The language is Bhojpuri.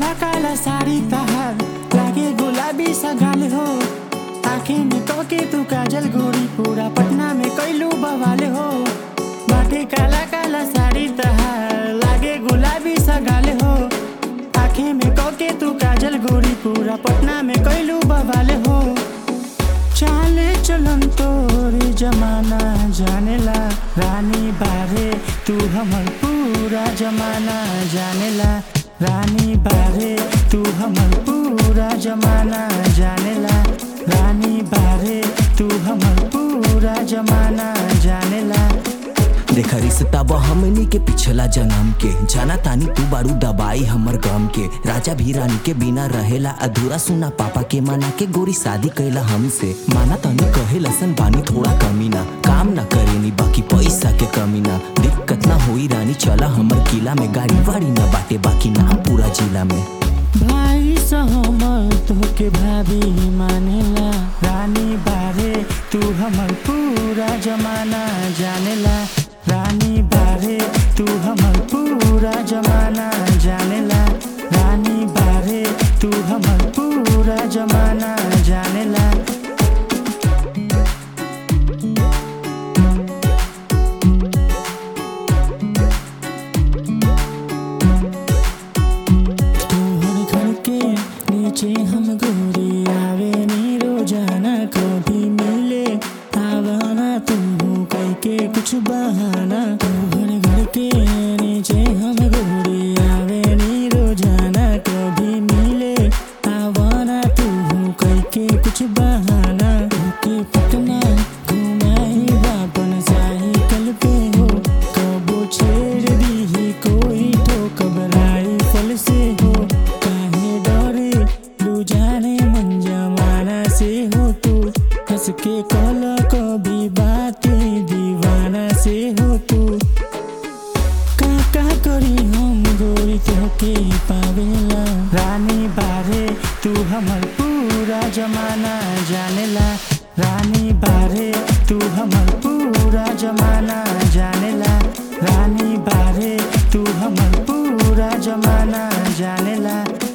काला काला साड़ी तहार लागे गुलाबी सा गाल हो आँखें में तोके तू काजल गोरी पूरा पटना में कैलू बवाल हो बाटे काला काला साड़ी तहार लागे गुलाबी सा गाल हो आँखें में कोके तू काजल गोरी पूरा पटना में कैलू बवाल हो चाले चलन तोरे जमाना जानेला रानी बारे तू हमर पूरा जमाना जानेला रानी बारे तू हमर पूरा जमाना जानेला रानी बारे तू हमर पूरा जमाना जानेला देखा रिश्ता बा हमनी के पिछला जन्म के जाना तानी तू बारू दबाई हमर गम के राजा भी रानी के बिना रहेला अधूरा सुना पापा के माना के गोरी शादी कैला हमसे माना तानी कहे लसन बानी थोड़ा कमी ना काम ना करेनी बाकी पैसा के कमी ना दिक्कत ना होई रानी चला हमर किला में गाड़ी वाड़ी ना बाटे बाकी नाम पूरा जिला में भाई सहमल तोके भाभी मानेला रानी बारे तू हमर पूरा जमाना जानेला रानी बारे तू हमर पूरा जमाना जानेला रानी बारे तू हमर पूरा जमाना जानेला तोहर घर के नीचे हम गोरी आवे नी रोजाना कभी मिले आवाना तुम कह के कुछ बहाना तोहर घर के नीचे हम गोरी आवे नी रोजाना कभी मिले आवाना तुम कह के कुछ बहाना के पटना घुमाई बापन साइकिल पे हो कबो छेड़ दी कोई ठोक बराई फल से हो काहे डरे लू जाने मन जमाना से हो तू हंस के कल कभी बातें दीवाना से हो तू का का करी हम गोरी तोके पावेला रानी बारे तू हमर पूरा जमाना जानेला रानी बारे तू हमर पूरा जमाना जानेला रानी बारे तू हमर पूरा जमाना जानेला